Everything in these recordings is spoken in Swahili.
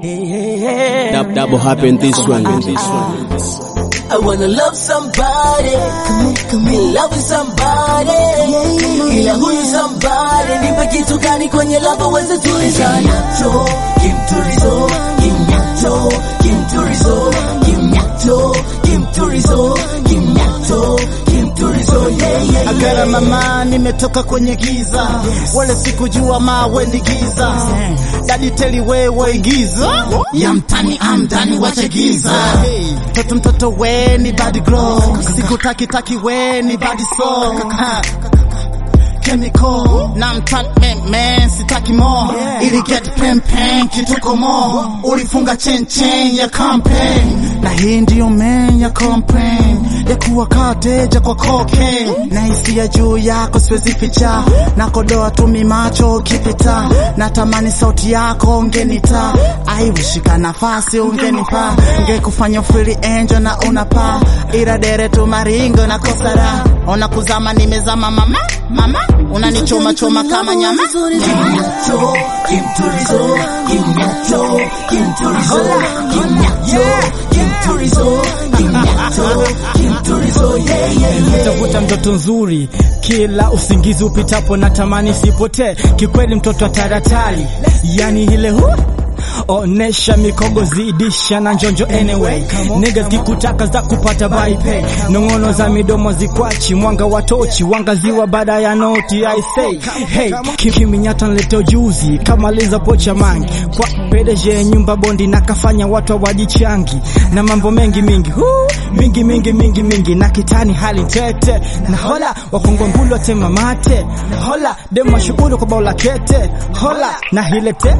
Dab, double happen this one. This one. I wanna love somebody, be loving somebody, ila huyu somebody nipe kitu gani kwenye lava weze tulizana to kimturizo kimnyato kimturizo kimnyato kimturizo kimnyato kimturizo yeah, yeah, Agara mama, nimetoka kwenye giza, wala sikujua mawe ni giza. Dadi teli wewe igiza ya mtani amdani wache giza. Mtoto mtoto we ni bad glow, sikutaki taki we ni bad soul. Ha. Chemical na mtani man, man sitaki more ili get pen pen kituko more ulifunga chen chen ya campaign na hii ndiyo man ya campaign ya kuwa kateja kwa cocaine na hisia juu yako siwezi ficha na kodoa tumi macho ukipita natamani sauti yako ungenita aiwishika nafasi ungenipa ngekufanya fili angel na unapa ila dere tu maringo na kosara ona kuzama nimezama mama mama unanichoma choma kama nyama kimnyato kimturizo kimnyato kimturizo kimnyato kimturizo kimnyato kimturizo yeah, yeah, yeah. tafuta mtoto nzuri kila usingizi upitapo na tamani sipotee kikweli mtoto wa taratari yani ile hu onesha mikogo zidisha na njonjo anyway niggas kikutaka za kupata baipe nong'ono za midomo zikwachi mwanga wa tochi wangaziwa baada ya noti i say hey kiminyata nleteo juzi kama liza pocha mangi kwa pedeje nyumba bondi na kafanya watu hawajichangi na mambo mengi mingi Huu, mingi mingi mingi mingi na kitani hali tete na hola wakongwa ngulu watema mate na hola dema shughuli kwa baula kete hola na hilete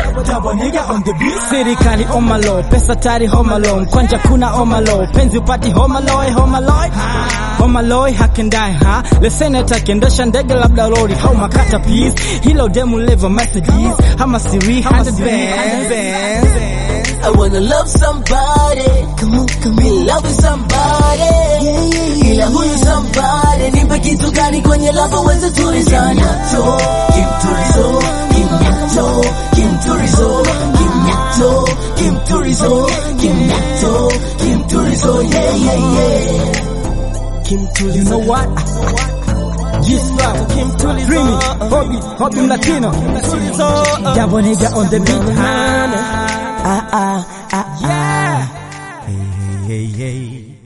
serikali omalo pesa tari homalo mkwanja kuna omalo penzi upati homaloy homaloy homaloy hakendai ha leseneta akiendesha ndege labda lori hau makata please hilo demu levo mercedes hama siri 100 bands I wanna love somebody, come on, come be loving somebody, ila huyu somebody nipe kitu gani kwenye lava weze tulizana to kimturizo kimnyato kimturizo kimnyato kimturizo kimnyato kimturizo yeah yeah yeah You know what? G-Star, Dreamy, Hobby, Hobby Latino, Double nigga on the beat, ah, ah, ah, ah, yeah. Hey, hey, hey, hey.